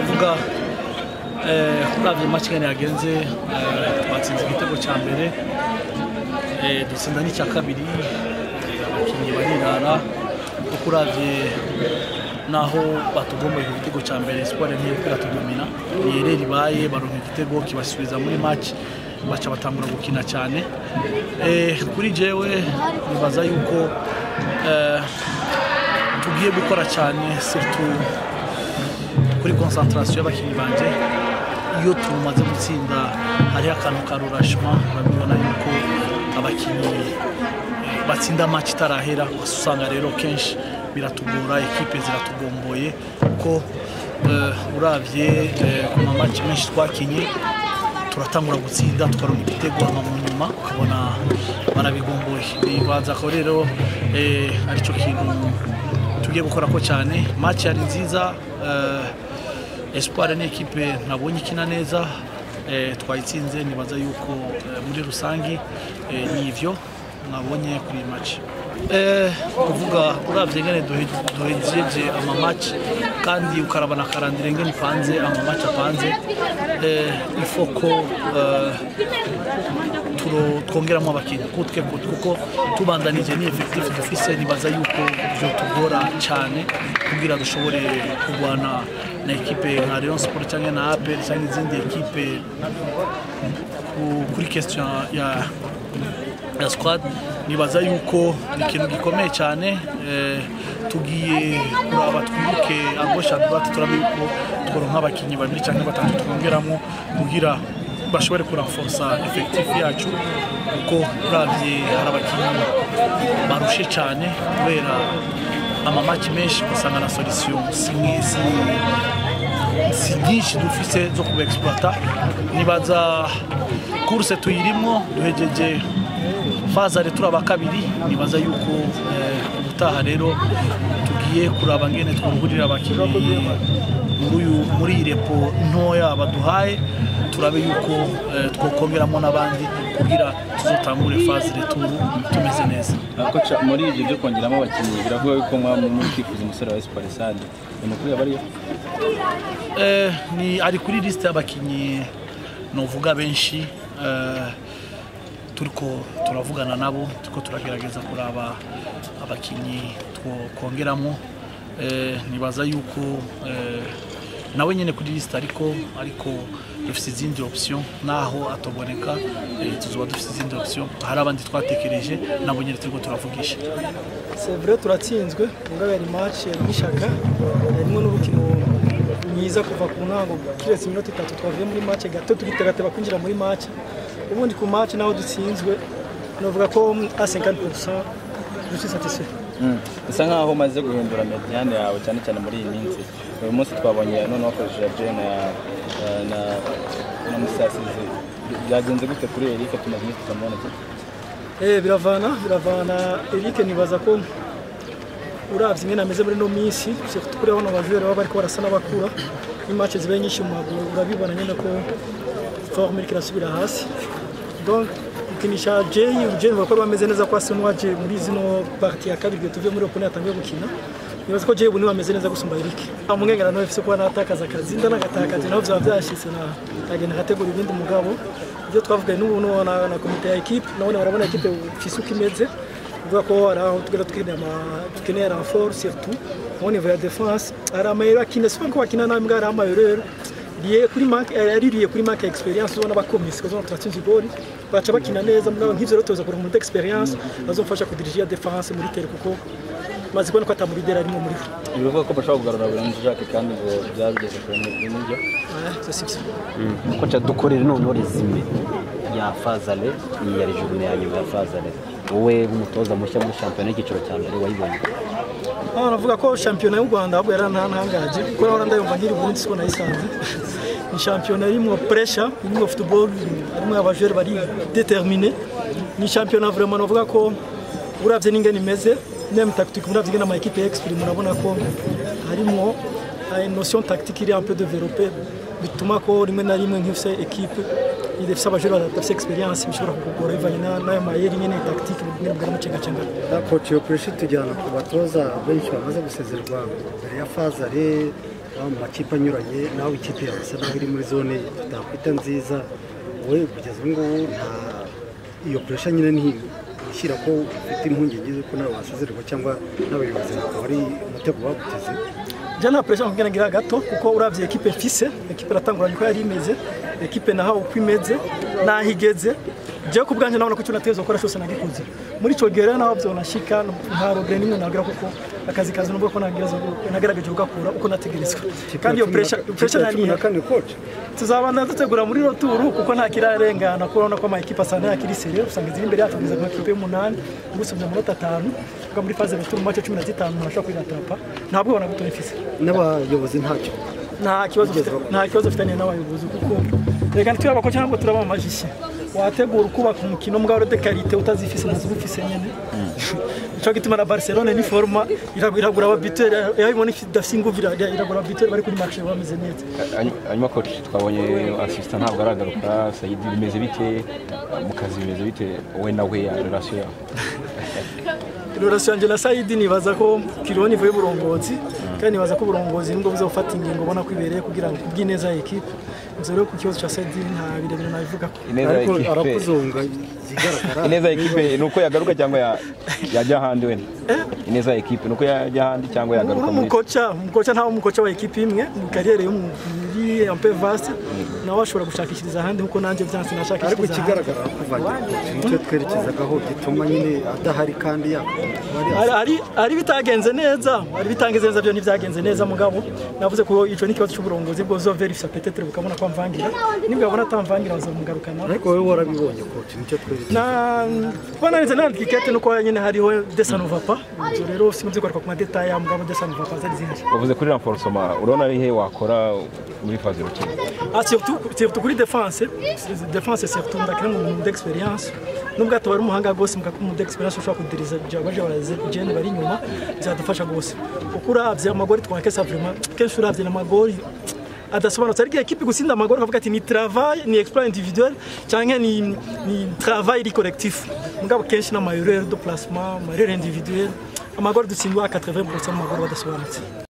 uvuga uravye match ngene yagenze eh, twatsinze igitego cya mbere eh, dutsinda n'icya kabiri eh, abakinnyi barirara kuko uravye naho batugomboye ku gitego cya mbere Espoir ntiyo iratugumina ni ereri ibaye baronka igitego kibasubiza muri match baca batangura gukina cyane eh, kuri jewe nibaza yuko eh, tugiye gukora cyane surtout kuri concentration y'abakinnyi banje iyo tumaze gutsinda hariho akantu ka rurashima urabibona yuko abakinnyi eh, batsinda match itarahera usanga rero kenshi biratugora ekipe ziratugomboye kuko eh, uravye eh, ku mamaci menshi twakinye turatangura gutsinda tukaronka igitego hama mu nyuma ukabona barabigomboye bibaza ko rero eh, aricyo kintu tugiye gukora ko cyane match yari nziza eh, Espoir ni ekipe nabonye ikina neza eh, twayitsinze nibaza yuko eh, muri rusangi eh, ni ivyo nabonye kuri iyi match eh, kuvuga uravye ngene duhe- duhejeje ama match kandi ukarabana karandire ngene ipanze ama match apanze eh, ifo ko eh, turo- twongeramo abakinnyi kutwe kutwe kuko tubandanije ni effectif dufise nibaza yuko vyotugora cyane kugira dushobore kurwana na ekipe nka Rayon Sport cyangwa na APR cyangwa izindi ekipe ku- kuri question ya ya squad nibaza yuko ni ikintu gikomeye cyane eh, tugiye kuraba twibuke agosha droite turabe yuko tworonka abakinnyi babiri cyangwa batatu twongeramo kugira bashobore kuranforsa effectif yacu kuko uravye hari abakinnyi barushe cyane kubera amamaki menshi ugasanga na solution si si si nyinshi dufise zo kuba exploita nibaza kurse tuyirimo duhejeje fazare turaba kabiri nibaza yuko eh, ubutaha rero tugiye kuraba ngene twungurira abakinnyi muri uyu- muri iyi repo ntoya baduhaye turabe yuko eh, twokongeramo n'abandi kugira tuzotangure faze returu tumeze neza koca muri ibyo byo kongeramo abakinnyi biravuga yuko mwaba muri kwifuza umusore wa Espoir Sade ni mukuru yabariyo Eh, ni ari kuri liste y'abakinnyi novuga benshi eh, turiko turavugana nabo turiko turagerageza kuraba abakinnyi twokongeramo eh, nibaza yuko eh, nawe nyene kuri liste ariko ariko dufise izindi option naho atoboneka eh, tuzoba dufise izindi option hari abandi twatekereje nabo nyene turiko turavugisha c'est vrai turatsinzwe mugabo yari match yari n'ishaka yarimwo n'urukino mwiza kuva ku ntango kiretse iminota itatu twavuye muri match gato tugitegateba kwinjira muri match ubundi ku match naho dutsinzwe novuga ko a 50% je suis satisfait bisa nkaho umaze guhindura mediane yawe cyane cyane muri iyi minsi uyu munsi twabonye none wakoresheje Jay na na- na na Musasizi byagenze gute kuri Eric tumaze iminsi tutamubona Eh, biravana biravana Eric nibaza ko uravye ingene ameze muri no minsi surtout kuri bano bajure baba bariko barasa n'abakura imatch zibaye nyinshi mu maguru urabibona nyene ko forme iriko irasubira hasi donc gukinisha Jay Jay nibaza ko bameze neza ko asa n'uwaje muri zino partie ya kabiri tuvuye muri opone yatangiye gukina nibaza ko Jay ubu niwe ameze neza gusumba Eric umwengera nawe afise kuba natakaza akazi nda nagatakaje naho vyaba vyashitse na agenda agategura ibindi mugabo ibyo twavuganye n'ubu n'uwo na, na komite ya ekipe nabone barabona ekipe ifise uko imeze uvuga ko hari aho tugera tukeneye ama- dukeneye renfort surtout au niveau ya défense hari amayero akina si ko bakina nabi mbwa hari amayero rero liye kuri marque ari liye kuri marque ya experience ubona bakomisi kuzona turatsinze igori baca bakina neza mbwa nk'ivyo rero tuza kuronka muri experience bazofasha kudirija defense muri tere kuko maze kubona ko atamurigera arimo muri bo biravuga ko bashobora kugarura Biranzi Jacques kandi ngo byageze kure n'ibyo Ouais, ça c'est koca dukorere noneho resume ya fazale iyi yari journée ya nyuma ya fazale wowe nk'umutoza mushya muri shampiyona y'icyiciro cya mbere wayibonye Ah, navuga ko shampiyona y'u Rwanda ahubwo yarantangaje kuko nahora ndayumva nkiri ubundi siko nayisanze ni shampiyona irimwo pressure irimwo football irimwo abajere bari determine ni shampiyona vraiment navuga ko uravye n'ingene imeze même tactique uravye ingene ama equipe exprime urabona ko harimwo ah, une notion tactique iri un peu développée bituma ko rimwe na rimwe nk'ifise equipe idafise abajere badafise experience bishobora kukugora bivanye na- n'ayo mayeri nyene tactique nyene bwari mucengacengana koci iyo pureshi tujyana ku batoza benshi bamaze gusezerwa mbere ya fazare haba mu makipe anyuranye nawe ikipe yawe isa naho iri muri zone tutakwita nziza wowe kugeza ubu ngubu nta iyo puresha nyine ni ishyira ko ufite impungenge z'uko nawe wasezererwa cyangwa n'abayobozi bakaba ari umutego baguteze njya nta pressure nkubwira ngira gato kuko urabye ekipe mfise ekipe iratanguranye uko yari imeze ekipe naho uko imeze naho igeze jewe ku bwanjye nabona ko icyo nategerezwa gukora cyose nagikoze muri icyo gihe rero naho byonashika nta robere n'imwe nagira kuko akazi kazi nubwo ko nagerageje kugakura uko nategerezwa kandi iyo pressure pressure cumi na naniye kane koci tuzabana dutegura muri roturu kuko nta kirarengana kuko urabona ko amakipe asa n'ayakiri sere usanga iziri imbere yacu kugeza ku makipe y'umunani gusubya amanota atanu kuko muri faze roturu mu mace cumi na zitanu umuntu ashobora kwiratapa ntabwo ubona gutora ifise n'abayobozi ntacyo nta kibazo ufite- nta kibazo ufitanye n'abayobozi kuko reka ntitube abakozi ntabwo turaba amajishe wategura ukubaka umukino mbwa de karite utazifise ntazo ufise nyene ico gituma na Barcelona ni forma iragu- iragura ababiteur yabibona idafise inguvu ira- iragura ababiteur bari kuri marché bameze neza hanyuma coach twabonye asisita ntabwo aragaruka sayidi bimeze bite mu kazi bimeze bite wowe nawe ya relasiyo yawe relation yanjye na Saidi nibaza ko Kironi ivuye burongozi kandi nibaza ko uburongozi nibwo buzofata ingingo ubona ko ibereye kugira ngo kubw'ineza ya equipe Ivyo rero ku kibazo ca Saidi nta birebire nabivugako ineza ya ariko ekipe arakuzonga zigaragara ineza ya ekipe ni uko yagaruka cyangwa ya- yajya ahandi wenda ineza ya ekipe ni uko yajya ahandi cyangwa yagaruka muri umukoca umukoca ntawe umukoca wa ekipe imwe mu kariyeri yo muri ampe vaste nawe ashobora gushakishiriza ahandi nkuko nanjye byanse ariko nashakishiriza ahandi ikigaragara kuvangira koci nicyo twerekezagaho gituma nyine adahari kandi yakora Hari- hari hari bitagenze neza hari bitangize neza byo ntibyagenze neza mugabo navuze ko ico ni ikibazo cy'uburongozi bwo zoverifisa petetre bukabona ko amvangira nibwo babona atamvangira bazamugarukana ariko wowe warabibonye koci nicyo twerekeza na kuba nanditse nandika ikete nuko nyine hariho desanova pa ibyo rero sinzi kugaruka ku madetaye ya mugabo desanova pa zari zihari uvuze kuri renforcement urabona ari he wakora muri faze rukino Ah, surtout, surtout kuri defense defense surtout ndakira mu muntu d'experience nubwo ataba ari umuhanga rwose muka mu d'experience ushobora kudiriza baje baraze gene bari inyuma byadufasha rwose kuko uravye amagori twakesa vraiment kenshi uravye n'amagori adasobanutse ariko ekipe gusinda amagori ukavuga ati ni travail ni exploit individuel cyangwa ni, ni travail iri collectif mugabo kenshi n'amayurere de placement amayurere individuel amagori dutsindwa 80% mu magori badasobanutse